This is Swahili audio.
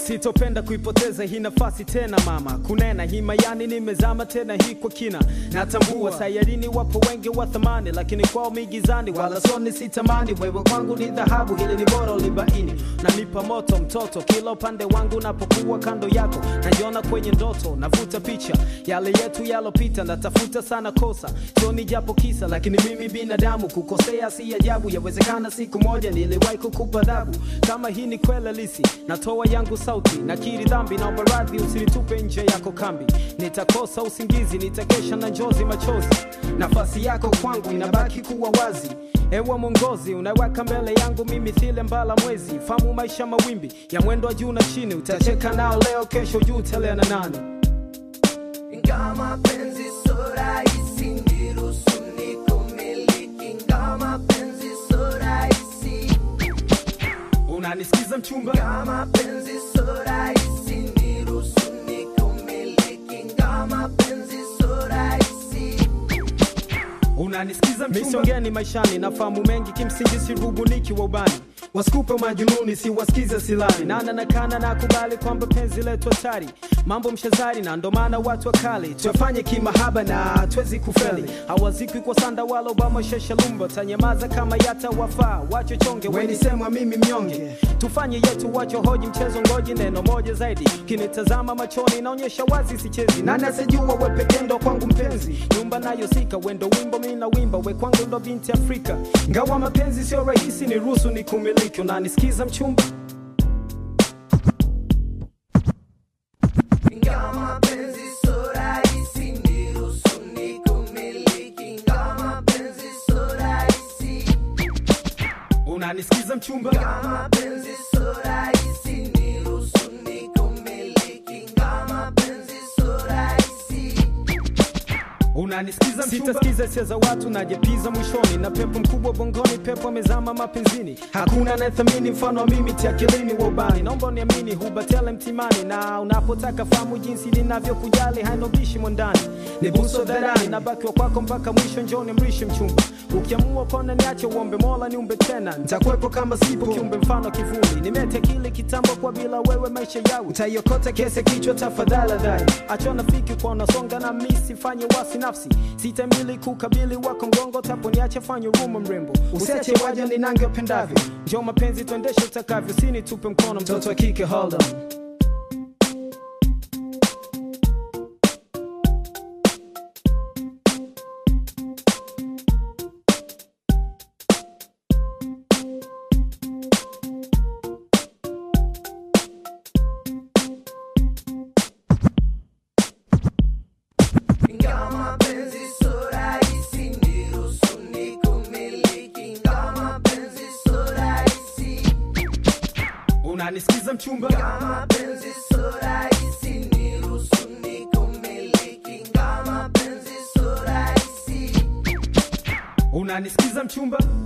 sitopenda kuipoteza hii nafasi tena mama kunena himayani nimezama tena hii kwa kina natambua sayarini wapo wengi wa thamani lakini kwao migizani wala soni sitamani wewe kwangu ni dhahabu hili ni bora ulibaini nanipa moto mtoto kila upande wangu napokuwa kando yako najiona kwenye ndoto navuta picha yale yetu yalopita natafuta sana kosa sioni japo kisa lakini mimi binadamu kukosea si ajabu yawezekana siku moja niliwahi kukupa adhabu kama hii ni kweli halisi natoa yangu sauti nakiri dhambi naomba radhi usinitupe nje yako kambi nitakosa usingizi nitakesha na njozi machozi nafasi yako kwangu inabaki kuwa wazi ewe mwongozi unaweka mbele yangu mimi thile mbala mwezi famu maisha mawimbi ya mwendo wa juu na chini utacheka nao leo kesho juu telea na nani Ingawa mapenzi so rahisi, niruhusu nikumiliki. Ingawa mapenzi so rahisi, unanisikiza mchumba ingawa mapenzi so rahisi, niruhusu nikumiliki. Ingawa mapenzi so rahisi, unanisikiza misongeni maishani nafahamu mengi kimsingi sirubuniki wa ubani wasikupe majununi siwasikize silani nana nakana na kubali kwamba penzi letu hatari mambo mshazari na ndo maana watu wakali tuyafanye kimahaba na twezi kufeli hawazikwi kwa sanda wala obama sheshalumba tanyamaza kama yata wafaa wacho chonge wenisemwa mimi mnyonge tufanye yetu wacho hoji mchezo ngoji neno moja zaidi kinitazama machoni naonyesha wazi sichezi nani asijua wepekendo kwangu mpenzi nyumba nayo sika wendo wimbo mi na wimba we kwangu ndo binti afrika ngawa mapenzi sio rahisi ni ruhusu ni kumiliki unanisikiza mchumba ingawa mapenzi so rahisi, niruhusu nikumiliki. Ingawa mapenzi so rahisi, unanisikiza mchumba ingawa mapenzi so rahisi, niruhusu nikumiliki. Ingawa mapenzi so rahisi unanisikiza sitasikiza hisia za watu najepiza mwishoni na pepo mkubwa bongoni pepo amezama mapenzini hakuna anayethamini mfano wa mimi tiakilini wa ubani naomba uniamini hubatele mtimani na unapotaka fahamu jinsi ninavyokujali hainobishi mwandani ni buso dharani nabaki wa kwako mpaka mwisho njoni mrishe mchumba ukiamua kona niache uombe mola niumbe tena nitakuwepo kama sipo kiumbe mfano kivuli nimete kile kitambo kwa bila wewe maisha yao utaiokota kese kichwa tafadhali dhai achona fiki kwa unasonga na misi fanye wasi nafsi sitamili kukabili wako mgongo tapo niache fanye ruma mrembo usiache waja ninange upendavyo njo mapenzi tuendeshe utakavyo sini tupe mkono mtoto wa kike hold on Ingawa mapenzi so rahisi, niruhusu nikumiliki. Ingawa mapenzi so rahisi, unanisikiza mchumba ingawa mapenzi so rahisi, niruhusu nikumiliki. Ingawa mapenzi so rahisi, unanisikiza mchumba